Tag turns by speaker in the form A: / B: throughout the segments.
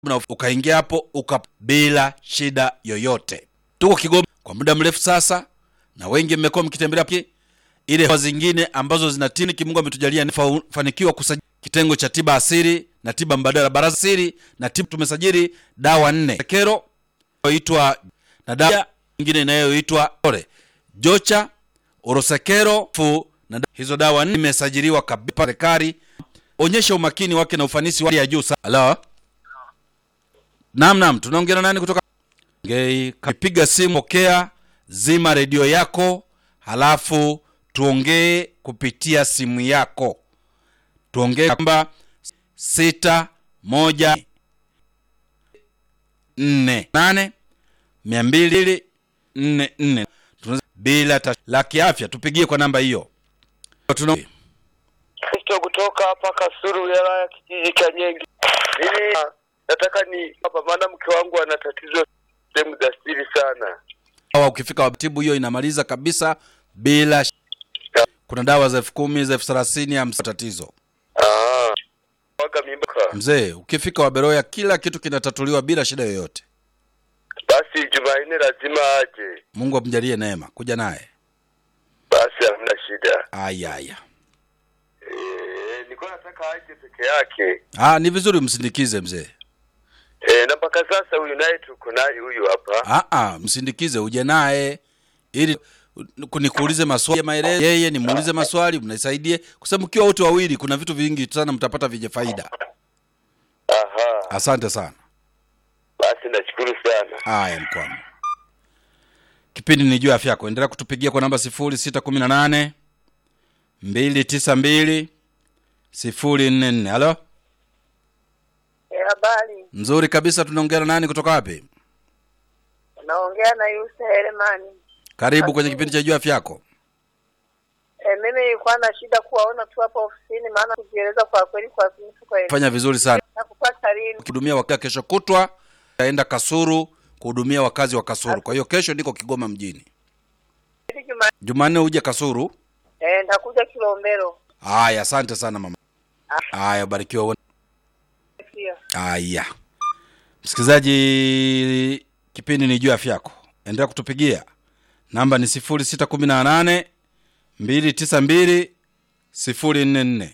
A: na ukaingia hapo uka bila shida yoyote. Tuko Kigoma kwa muda mrefu sasa, na wengi mmekuwa mkitembelea pia ile dawa zingine ambazo zinatini kimungu ametujalia fanikiwa kusajili kitengo cha tiba asili na tiba mbadala baraza asili na tiba tumesajili dawa nne kero inayoitwa na dawa nyingine inayoitwa ore jocha orosekero fu na da- hizo dawa nne imesajiliwa kabisa serikali onyesha umakini wake na ufanisi wa hali ya juu sana halo naam naam tunaongea na nani kutoka ngei piga simu pokea zima redio yako halafu tuongee kupitia simu yako tuongee kwamba sita moja nne nane mia mbili nne nne Tunaweza- bila ta- la kiafya tupigie kwa namba hiyo Tuna-
B: Kristo kutoka hapa Kasuru, wilaya ya kijiji cha Nyenge. Mimi nataka ni hapa, maana mke wangu ana tatizo sehemu za siri sana.
A: dawa ukifika watibu hiyo inamaliza kabisa bila sh- kuna dawa za elfu kumi za elfu thelathini hamsini tatizo
B: Ah, waga mimba.
A: mzee ukifika waberoya kila kitu kinatatuliwa bila shida yoyote
B: Basi Jumanne lazima aje.
A: mungu amjalie neema kuja naye
B: Basi hamna shida.
A: aya aya
B: Eh, nilikuwa nataka aje peke yake.
A: ah, ni vizuri msindikize mzee
B: Eh, na mpaka sasa huyu naye tuko naye huyu hapa.
A: ah, ah, msindikize uje naye ili nikuulize maswali ya maelezo yeye nimuulize maswali mnisaidie kwa sababu mkiwa wote wawili kuna vitu vingi sana mtapata vyenye faida
B: Aha,
A: asante sana
B: basi nashukuru sana.
A: haya mkwama kipindi ni juu ya afya yako endelea kutupigia kwa namba sifuri sita kumi na nane mbili tisa mbili sifuri nne nne halo
C: Eh, Habari,
A: mzuri kabisa tunaongea na nani kutoka wapi
C: naongea na Yusa Heremani.
A: karibu kwenye kipindi cha juu ya afya yako
C: Eh, mimi nilikuwa na shida kuwaona tu hapa ofisini, maana kujieleza kwa kweli kwa mtu kwa
A: fanya vizuri sana
C: na kupata lini.
A: ukihudumia wakazi kesho kutwa taenda kasuru kuhudumia wakazi wa kasuru kwa hiyo kesho niko kigoma mjini
C: Hivi Juma
A: jumanne uje kasuru
C: eh, nitakuja Kilombero
A: haya asante sana mama haya barikiwa uwe-
C: pia.
A: haya msikilizaji kipindi ni juu ya afya yako endelea kutupigia namba ni sifuri sita kumi na nane mbili tisa mbili sifuri nne nne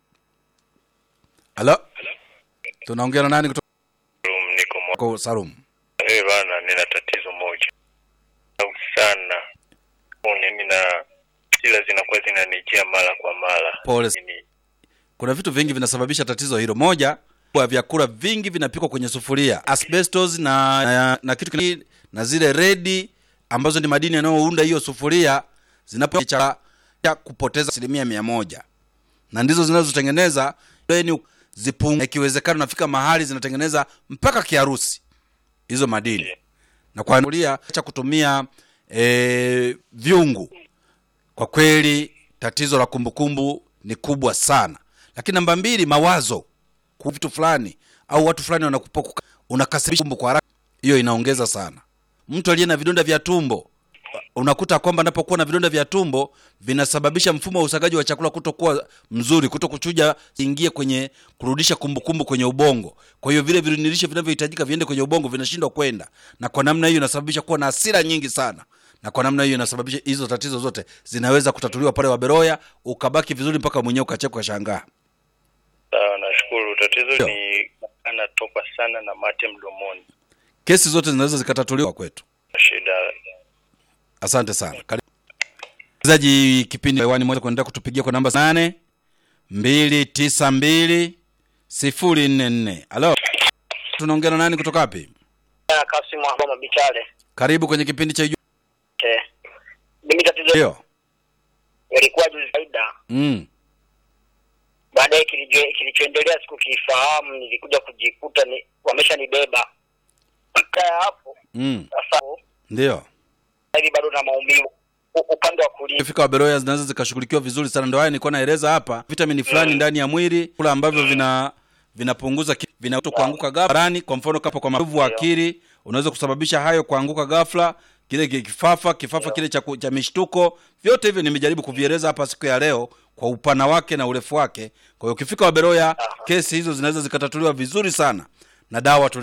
A: halo tunaongea na nani kutoka
B: Um, niko mwa.
A: Ko- salum
B: Eh, bana nina tatizo moja. Au sana. Mimi na sila zinakuwa zinanijia mara kwa mara.
A: Pole.
B: Ni-
A: kuna vitu vingi vinasababisha tatizo hilo moja kwa vyakula vingi vinapikwa kwenye sufuria asbestos na, na, na kitu kingine na zile redi ambazo ni madini yanayounda hiyo sufuria zinapo cha cha kupoteza asilimia mia moja na ndizo zinazotengeneza ni zipungu ikiwezekana nafika mahali zinatengeneza mpaka kiharusi hizo madini na kwa sufuria cha kutumia e, vyungu kwa kweli tatizo la kumbukumbu ni kubwa sana lakini namba mbili mawazo ku vitu fulani au watu fulani wanakupa kuka- unakasirisha kumbu kwa haraka hiyo inaongeza sana mtu aliye na vidonda vya tumbo unakuta kwamba anapokuwa na vidonda vya tumbo vinasababisha mfumo wa usagaji wa chakula kutokuwa mzuri kuto kuchuja ingie kwenye kurudisha kumbukumbu kwenye ubongo kwa hiyo vile virinilishe vinavyohitajika viende kwenye ubongo vinashindwa kwenda na kwa namna hiyo inasababisha kuwa na hasira nyingi sana na kwa namna hiyo inasababisha hizo tatizo zote zinaweza kutatuliwa pale waberoya ukabaki vizuri mpaka mwenyewe ukacheka ukashangaa
B: Sawa, nashukuru. Tatizo
A: Ndio.
B: ni anatoka sana na mate mdomoni.
A: kesi zote zinaweza zikatatuliwa kwetu
B: Shida.
A: asante sana Karibu. msikilizaji kipindi hewani moja kuendelea kutupigia kwa namba nane mbili tisa mbili sifuri nne nne halo tunaongea na nani kutoka wapi
D: Kasim Mwamba Bichale.
A: karibu kwenye kipindi cha Iju-
D: Eh. Mimi tatizo
A: ndio
D: ilikuwa juzi faida.
A: mm.
D: Baadaye kilijo- kilichoendelea sikukifahamu, nilikuja kujikuta ni wameshanibeba. Baada ya hapo
A: mm.
D: sasa
A: ndio
D: hivi bado na maumivu u- upande wa kulia.
A: fika waberoya zinaweza zikashughulikiwa vizuri sana ndio haya nilikuwa naeleza hapa vitamini fulani ndani ya mwili kula ambavyo vina vinapunguza ki- vinauto kuanguka ghafla kwa mfano kapa kwa mavu wa akili unaweza kusababisha hayo kuanguka ghafla kile ki- kifafa kifafa kile cha, ku- cha mishtuko vyote hivyo nimejaribu kuvieleza hapa siku ya leo kwa upana wake na urefu wake kwa hiyo ukifika waberoya kesi hizo zinaweza zikatatuliwa vizuri sana na dawa tuli